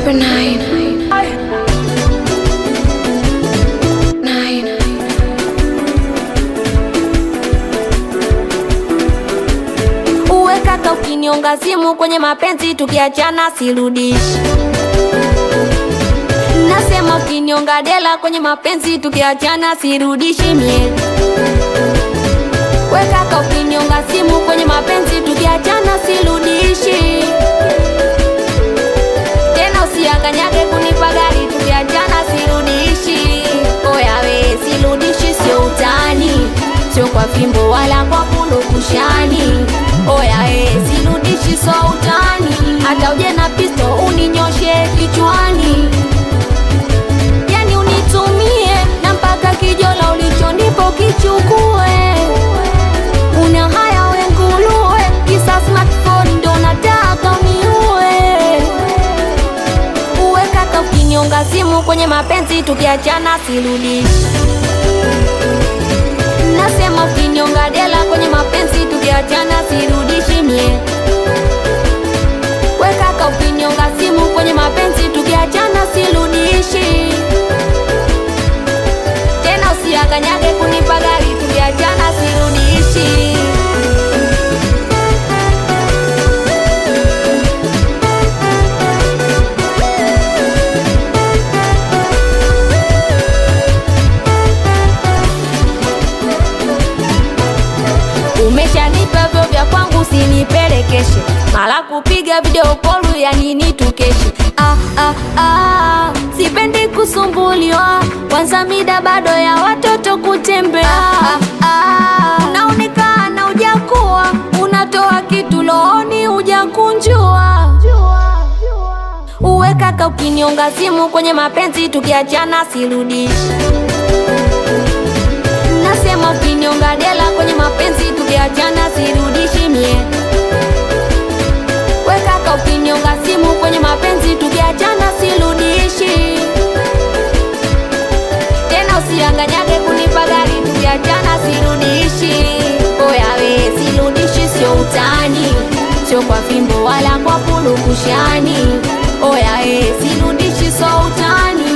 Super nine. Nine. Uwe kaka, ukinionga simu kwenye mapenzi, tukiachana sirudishi. Nasema ukinionga dela kwenye mapenzi, tukiachana sirudishi mie. We kaka, ukinionga simu kwenye mapenzi, tukiachana sirudishi tena. Usianganyage kunipa gari, tukiachana sirudishi. Oya we, sirudishi, sio utani, sio kwa fimbo wala kwa purukushani. Oya we, sirudishi, sio utani, hata uje na pisto uninyoshe kichwani yani unitumie na mpaka kijola ulichonipo kichukue. Una haya we nguluwe, kisa smartphone ndo nataka uniue. Uwe kaka, ukinyonga simu kwenye mapenzi, tukiachana sirudishi. Nasema ukinyonga dela kwenye mapenzi, tukiachana sirudishi mie. We kaka, ukinyonga simu kwenye mapenzi, tukiachana sirudishi tena. Usianganyage kunipa gari, tukiachana sirudishi. Umeshanipa vyo vya kwangu, usinipelekeshe mara kupiga video kolu ya nini tukeshe. Ah, ah, ah, sipendi kusumbuliwa, kwanza mida bado ya watoto kutembea. Ah, ah, unaonekana ujakuwa, unatoa kitu looni ujakunjua. Uwe kaka, ukinionga simu kwenye mapenzi, tukiachana sirudishi Nasema ukinionga dela kwenye mapenzi tukiachana sirudishi mie. We kaka, ukinionga simu kwenye mapenzi tukiachana sirudishi tena. Usianganyage kunipa gari tukiachana sirudishi. Oya we, sirudishi sio utani, sio kwa fimbo wala kwa purukushani. Oya we, sirudishi sio utani